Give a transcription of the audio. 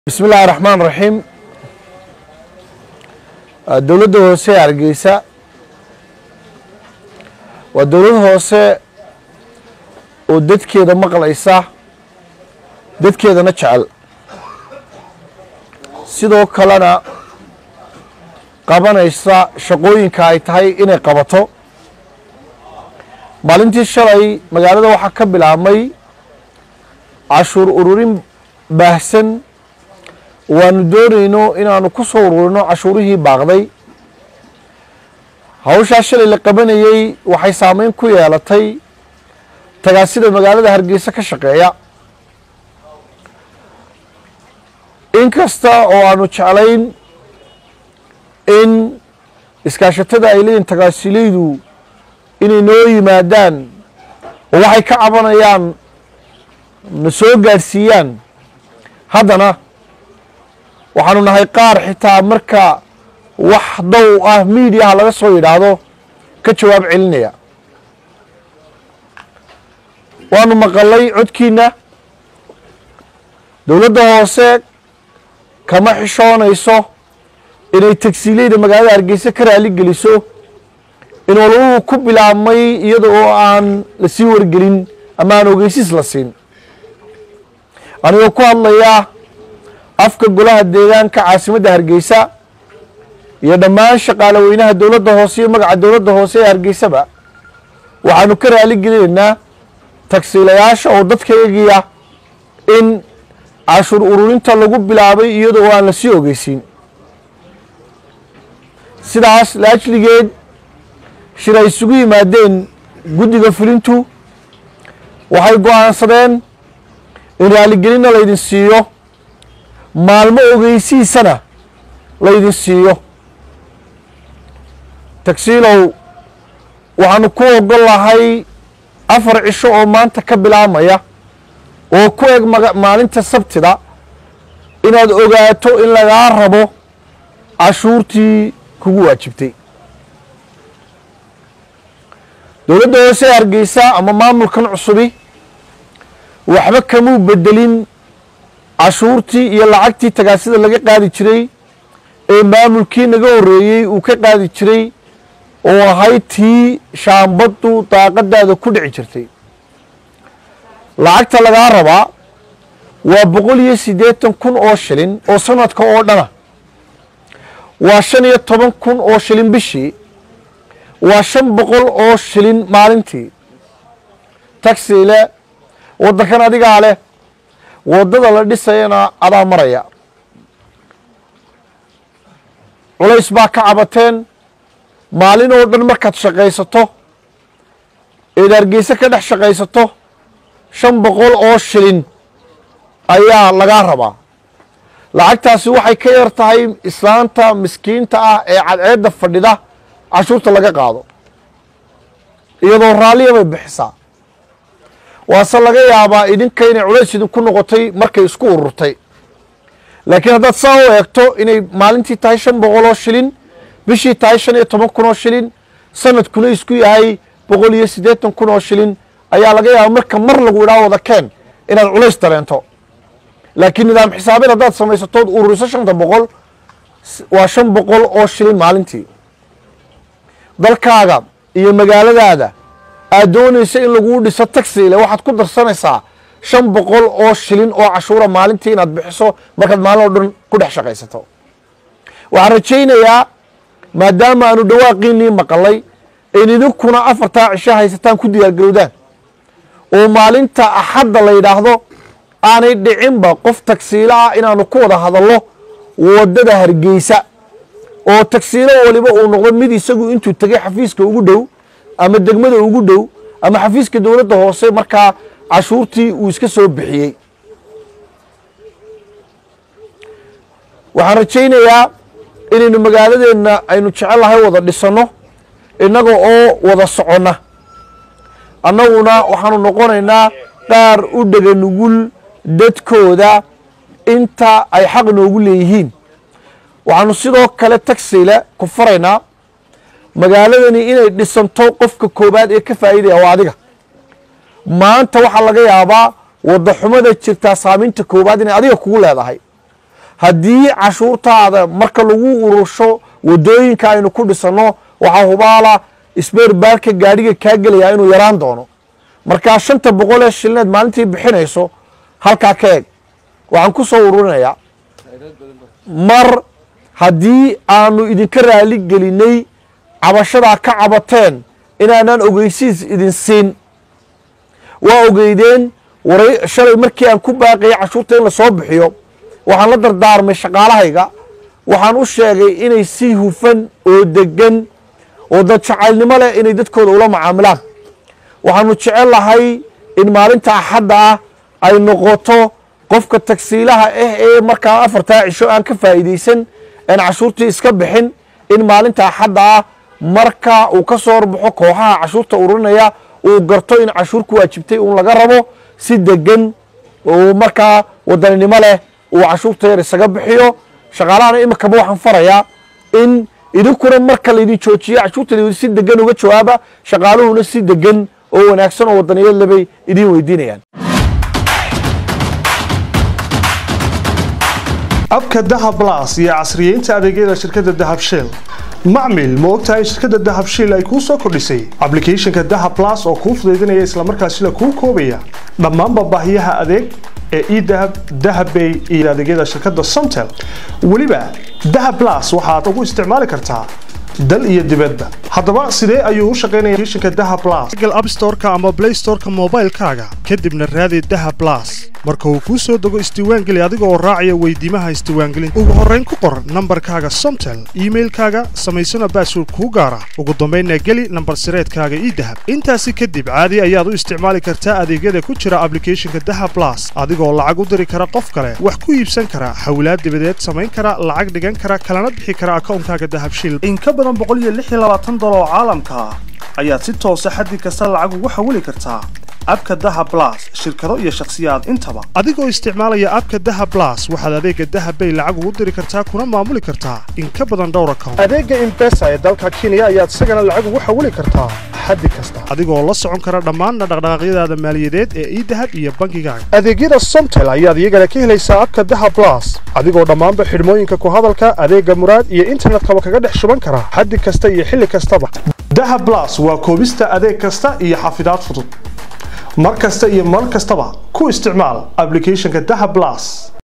bismi illaahi raxmaan raxiim dowladda hoose ee hargeysa waa dowlad hoose oo dadkeeda maqlaysa dadkeedana jecel sidoo kalena qabanaysa shaqooyinka ay tahay inay qabato maalintii shalay magaalada waxaa ka bilaabmay cashuur ururin baahsan waanu doonayno inaanu ku soo ururino cashuurihii baaqday hawshaa shalay la qabanayey waxay saameyn ku yeelatay tagaasida magaalada hargeysa ka shaqeeya inkasta oo aanu jeclayn in iskaashatada ay leeyihin tagaasilaydu inay noo yimaadaan oo waxay ka cabanayaan na soo gaadhsiiyaan haddana waxaanu nahay qaar xitaa marka wax dow ah miidiyaha laga soo yidhaahdo ka jawaab celinaya waanu maqalay codkiina dowladda hoose kama xishoonayso inay tagsiileyda magaalada hargeysa ka raali geliso in walwuhu ku bilaabmay iyada oo aan lasii wargelin ama aan ogeysiis la siin anigoo ku hadlaya afka golaha deegaanka caasimadda hargeysa iyo dhammaan shaqaale weynaha dowladda hoose iyo magaca dowladda hoose ee hargeysaba waxaanu ka raali gelinaynaa tagsiilayaasha oo dadkayagiya in cashuur ururinta lagu bilaabay iyada oo aan lasii ogeysiin sidaas laajligeed shir ay isugu yimaadeen guddiga fulintu waxay go-aansadeen in raaligelinna laydin siiyo maalmo ogeysiisana laydin siiyo tagsiilow waxaanu ku ogol lahay afar cisho oo maanta ka bilaabmaya oo ku eg maalinta sabtida inaad ogaato in lagaa rabo cashuurtii kugu waajibtay dowladda hoose ee hargeysa ama maamulkan cusubi waxba kamuu bedelin cashuurtii iyo lacagtii tagaasida laga qaadi jiray ee maamulkii naga horreeyey uu ka qaadi jiray oo ahayd tii shaambaddu daaqadaada ku dhici jirtay lacagta lagaa rabaa waa boqol iyo siddeetan kun oo shilin oo sanadka oo dhana waa shan iyo toban kun oo shilin bishii waa shan boqol oo shilin maalintii taxile waddankan adigaa leh waddada la dhisayana adaa maraya culays baa ka cabateen maalin oo dhan markaad shaqaysato eed hargeyse ka dhex shaqaysato shan boqol oo shilin ayaa lagaa rabaa lacagtaasi waxay ka yar tahay islaanta miskiinta ah ee cadceedda fadhida cashuurta laga qaado iyadoo raalliya bay bixisaa waase laga yaabaa idinka inay culays idinku noqotay markay isku ururtay laakiin haddaad saa u eegto inay maalintii tahay shan boqol oo shilin bishii tahay shan iyo toban kun oo shilin sanadkuna isku yahay boqol iyo siddeetan kun oo shilin ayaa laga yaaba marka mar lagu idhaa wada keen inaad culays dareento laakiin nidaam xisaabeed haddaad samaysatood ururiso shanta boqol waa shan boqol oo shilin maalintii dalkaaga iyo magaaladaada aad doonaysa in laguu dhiso taxiile waxaad ku darsanaysaa shan boqol oo shilin oo cashuura maalintii inaad bixiso markaad maalin oo dhan ku dhex shaqaysato waxaan rajaynayaa maadaama aanu dhawaaqiinii maqalay in idinkuna afartaa cisho haysataan ku diyaargarowdaan oo maalinta axadda la yidhaahdo aanay dhicinba qof tagsiilo ah inaanu ku wada hadallo waddada hargeysa oo tagsiilo waliba uu noqdo mid isagu intuu tegay xafiiska ugu dhow ama degmada ugu dhow ama xafiiska dowladda hoose markaa cashuurtii uu iska soo bixiyey waxaan rajaynayaa inaynu magaaladeenna aynu jecellahay wada dhisanno innaga oo wada soconna annaguna waxaanu noqonaynaa qaar u dhega nugul dadkooda inta ay xaq noogu leeyihiin waxaanu sidoo kale tagsile ku faraynaa magaaladani inay dhisanto qofka koowaad ee ka faa'iidaya waa adiga maanta waxaa laga yaabaa wadda xumada jirtaa saameynta koowaad inay adiga kugu leedahay haddii cashuurtaada marka lagu urursho waddooyinka aynu ku dhisanno waxaa hubaala isbeerbaalka gaadhiga kaa gelayaa inuu yaraan doono markaa shanta boqol ee shilineed maalintii bixinayso halkaa ka eg waxaan ku soo ururinayaa mar haddii aanu idinka raali gelinay cabashadaa ka cabateen inaanaan ogeysiis idin siin waa ogeydeen waray shalay markii aan ku baaqayay cashuurta in la soo bixiyo waxaan la dardaarmay shaqaalahayga waxaan u sheegay inay si hufan oo degan oo dad jacaylnimo leh inay dadkooda ula macaamilaan waxaanu jecel lahay in maalinta axadda ah ay noqoto qofka tagsiilaha ah ee markaa afartaa cisho aan ka faa'iidaysan aan cashuurtii iska bixin in maalinta axadda ah marka uu ka soo horbaxo kooxaha cashuurta ururinaya uu garto in cashuur ku waajibtay uun laga rabo si degan oo markaa wadaninimo leh uu cashuurta yar isaga bixiyo shaqaalahana iminkaba waxaan farayaa in idinkuna marka laydin joojiyo cashuurta laydin si degan uga jawaaba shaqaaluhuna si degan oo wanaagsan oo wadaniyad lebay idiin weydiinayaan abka dahab blas iyo casriyeynta adeegyada shirkadda dahab shell macmil ma ogtahay in shirkadda dahab shell ay kuu soo kordhisay ablicathonka dahab blas oo kuu fudaydinaya islamarkaasina kuu koobaya dhammaanba baahiyaha adeeg ee edahab dahabbay iyo adeegyada shirkadda somtel weliba dahab blas waxaad ugu isticmaali kartaa dal iyo dibadba haddaba sidee ayuu u shaqaynaya applicationka dahab blas google app store-ka ama play store-ka moobaylkaaga kadibna raadi dahab blas marka uu kuu soo dego isdiiwaangeli adiga oo raacaya weydiimaha isdiiwaangelinta ugu horrayn ku qor nambarkaaga somtel iimailkaaga samaysana baasword kuu gaara ugu dambaynna geli nambar sireedkaaga ii dahab intaasi kadib caadi ayaad u isticmaali kartaa adeegyada ku jira ablicathonka dahab blas adigoo lacag u diri kara qof kale wax ku iibsan kara xawlaad dibadeed samayn kara lacag dhigan kara kalana bixi kara akawnkaaga dahab shil in ka badan boqoliyoaaatan dolar oo caalamka ah ayaad si toosa xaddi kasta lacag ugu xawili kartaa abka daha blas shirkado iyo shakhsiyaad intaba adigoo isticmaalaya abka daha blas waxaad adeega dahabbay lacag ugu diri kartaa kuna maamuli kartaa in ka badan dhowr account adeega imbesa ee dalka kenya ayaad isagana lacag ugu xawili kartaa xaddi kasta adigoo la socon kara dhammaanna dhaqdhaqaaqyadaada maaliyadeed ee idahab iyo bangigaaga adeegyada somtel ayaad iyagana ka helaysaa abka daha blas adigoo dhammaanba xidhmooyinka ku hadalka adeega muraad iyo internetkaba kaga dhex shuban kara xaddi kasta iyo xilli kastaba daha blas waa koobista adeeg kasta iyo xafidaad fudud mar kasta iyo mar kastaba ku isticmaal ablicathonka daha blas